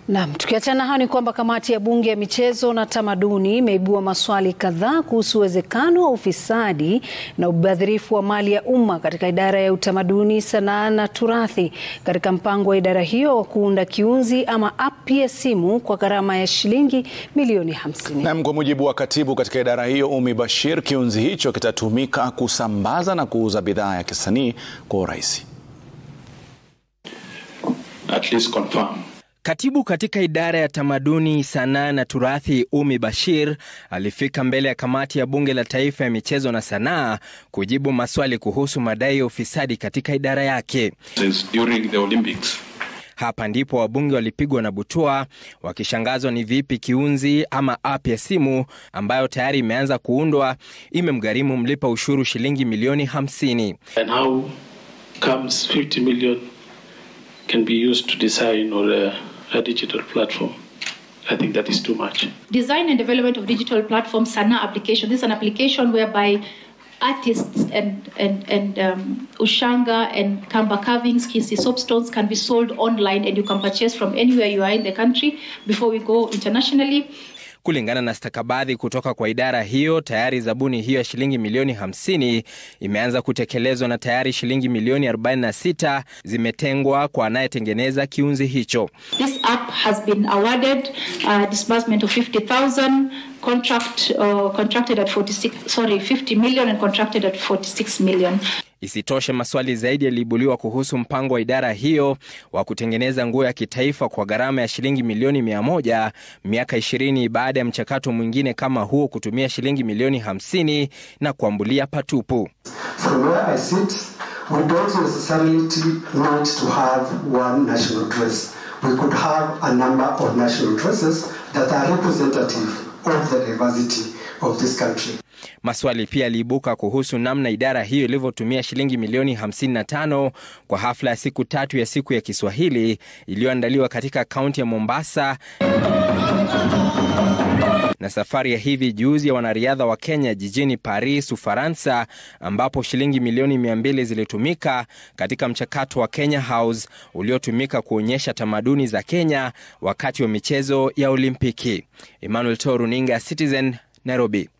Naam, tukiachana hayo ni kwamba kamati ya bunge ya michezo na tamaduni imeibua maswali kadhaa kuhusu uwezekano wa ufisadi na ubadhirifu wa mali ya umma katika idara ya utamaduni, sanaa na turathi katika mpango wa idara hiyo wa kuunda kiunzi ama app ya simu kwa gharama ya shilingi milioni 50. Naam, kwa mujibu wa katibu katika idara hiyo Umi Bashir, kiunzi hicho kitatumika kusambaza na kuuza bidhaa ya kisanii kwa urahisi. At least confirm. Katibu katika idara ya tamaduni, sanaa na turathi Umi Bashir alifika mbele ya kamati ya bunge la taifa ya michezo na sanaa kujibu maswali kuhusu madai ya ufisadi katika idara yake. Since during the Olympics. Hapa ndipo wabunge walipigwa na butwaa wakishangazwa ni vipi kiunzi ama app ya simu ambayo tayari imeanza kuundwa imemgharimu mlipa ushuru shilingi milioni 50. And how comes 50 million can be used to design or a, a digital platform? I think that is too much. Design and development of digital platform Sana application. This is an application whereby artists and and and um, ushanga and kamba carvings, kisi soapstones can be sold online and you can purchase from anywhere you are in the country before we go internationally. Kulingana na stakabadhi kutoka kwa idara hiyo, tayari zabuni hiyo ya shilingi milioni 50 imeanza kutekelezwa na tayari shilingi milioni 46 zimetengwa kwa anayetengeneza kiunzi hicho. This app has been awarded a disbursement of 50,000 contract uh, contracted at 46 sorry 50 million and contracted at 46 million. Isitoshe, maswali zaidi yaliibuliwa kuhusu mpango wa idara hiyo wa kutengeneza nguo ya kitaifa kwa gharama ya shilingi milioni mia moja miaka ishirini baada ya mchakato mwingine kama huo kutumia shilingi milioni hamsini na kuambulia patupu. From where I sit, we don't necessarily need to have one national dress. We could have a number of national dresses that are representative of the diversity of this country. Maswali pia yaliibuka kuhusu namna idara hiyo ilivyotumia shilingi milioni 55 kwa hafla ya siku tatu ya siku ya Kiswahili iliyoandaliwa katika kaunti ya Mombasa na safari ya hivi juzi ya wanariadha wa Kenya jijini Paris, Ufaransa, ambapo shilingi milioni 200 zilitumika katika mchakato wa Kenya House uliotumika kuonyesha tamaduni za Kenya wakati wa michezo ya Olimpiki. Emmanuel Toruninga, Citizen, Nairobi.